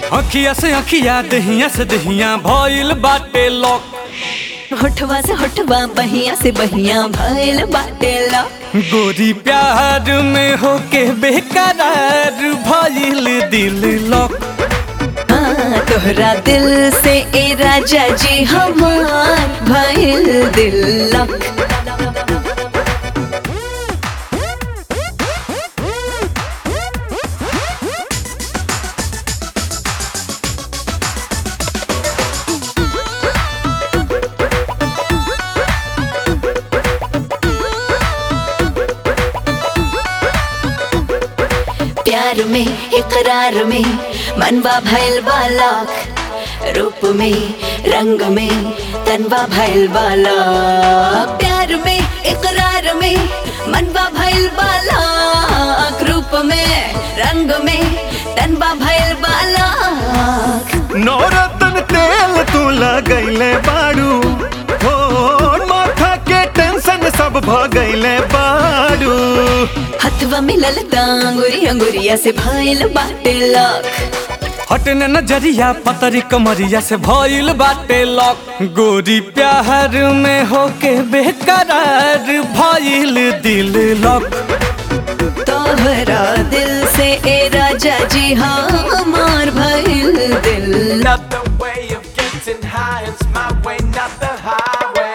अखिया से अखिया दहिया से दहिया भइल बाटे लॉक होठवा से होठवा बहिया से बहिया भइल बाटे ला गोरी प्यार में होके बेकरार भइल दिल लॉक हाँ, तोहरा दिल से ए राजा जी हमार भइल दिल लक प्यार में इकरार में मनवा भइल बालक रूप में रंग में तनवा भइल बालक प्यार में इकरार में मनवा भइल बालक रूप में रंग में तनवा भइल बालक नौरतन तेल तू लगैले बाड़ू हो माथा के टेंशन सब भ गईले बाड़ू हथवा मिलल दांगुरी अंगुरिया से भइल बाटे लक हटने नजरिया पतरी कमरिया से भइल बाटे लॉक गोरी प्यार में होके बेकरार भइल दिल लॉक तोहरा दिल से ए राजा जी हमार भइल दिल लक Another way of getting high, it's my way, not the highway.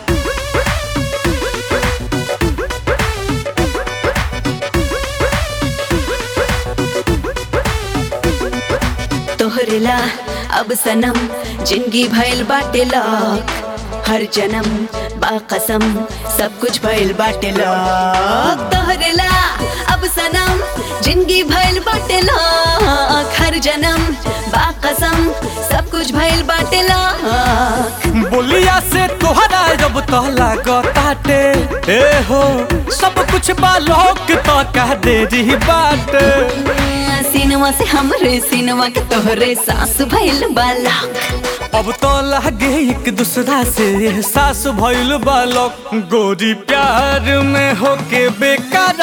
तोहरेला अब सनम जिंदगी भइल बाटे लक हर जन्म बाकसम सब कुछ भइल बाटे लक तोहरेला अब सनम जिंदगी भइल बाटे लक हर जन्म बाकसम सब कुछ भइल बाटे लक बोलिया से तोहरा जब तो लागताटे ए हो सब कुछ बालोक तो कह दे रही बात सिनवा से हमरे सिनवा के तोहरे सास भइल बाला अब तो लागे एक दूसरा से एहसास भइल बालक गोरी प्यार में होके बेकार